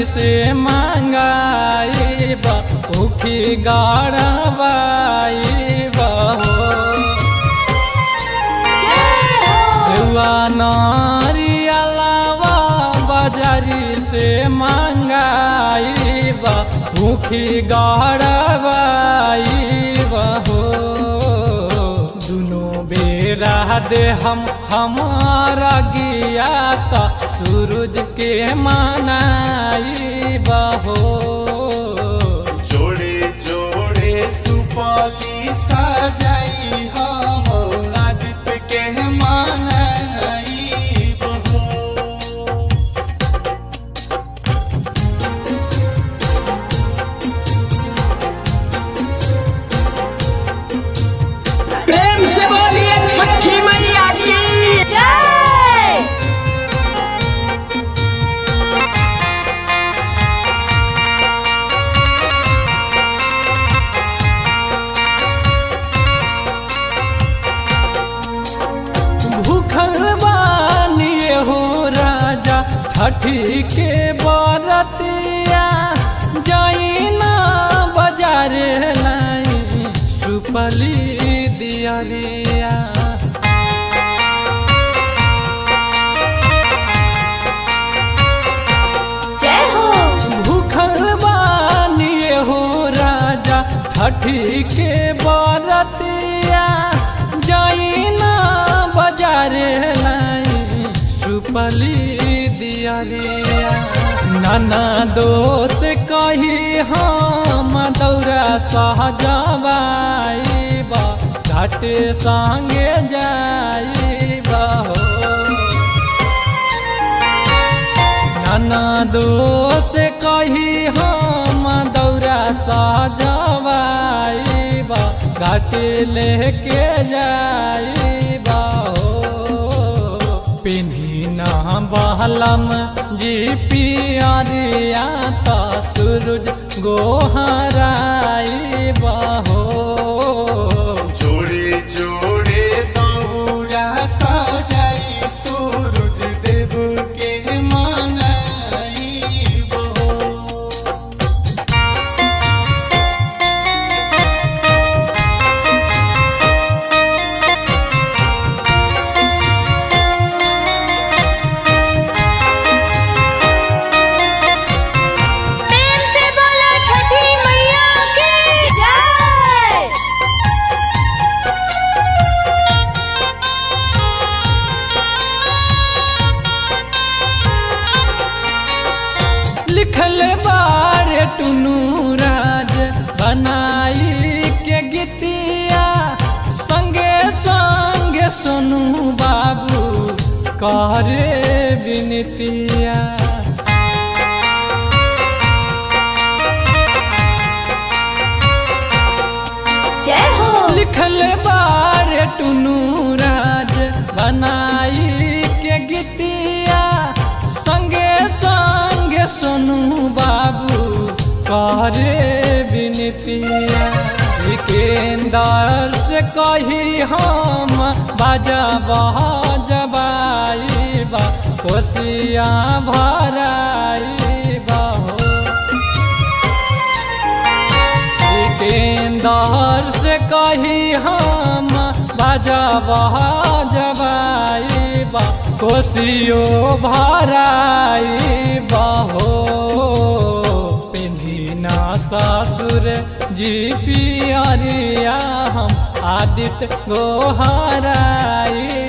से मांगाई उखी गाड़बाई बहो सेवा नारियलावा बाजारी से मांगाई उखी गाड़बाई बहो दुनो बेरा दे हम हमारा गिया का सूरज के मानाई बहो जोड़े जोड़े सुपली सजाई हम आदित्य के मानाई बहो प्रेम से बोलिए छठी मैया की जय भूखल बानिए हो राजा छठी के बरतिया जाई ना बाजार लाई सुपली दियरिया जय हो भूखल बानिए हो राजा छठी के बरतिया जाई ना बाजार लाई सुपली दियरिया नाना दोष कही हम दौरा सहजबाई बा घाटे संगे जाई हो नाना दोष कही हम दौरा सजवाईबा घाटी लेके जाईबा हो पिन्ही ना बहलम जी पियरिया त सूरज गोहराईबा हो जोड़े जोड़े दौरा सजाई सूरज देव के मानाई बहो प्रेम से बोलो छठी मैया की जय लिखल बारे टुनू राज बनाई के गीतिया संगे संगे सोनू बाबू करे विनतिया जय हो लिखल बारे टुनू राज बनाई के गीतिया संगे संगे सोनू बाबू करे विनतिया सिकेंदर से कही हम बाजा बजबाई बा कोसिया भराई बा हो सिकंदर से कही हम बजबा जबाई बा कोसियो भराई बहो पिन्ही ससुर जी पियरिया हम आदित्य गोहराई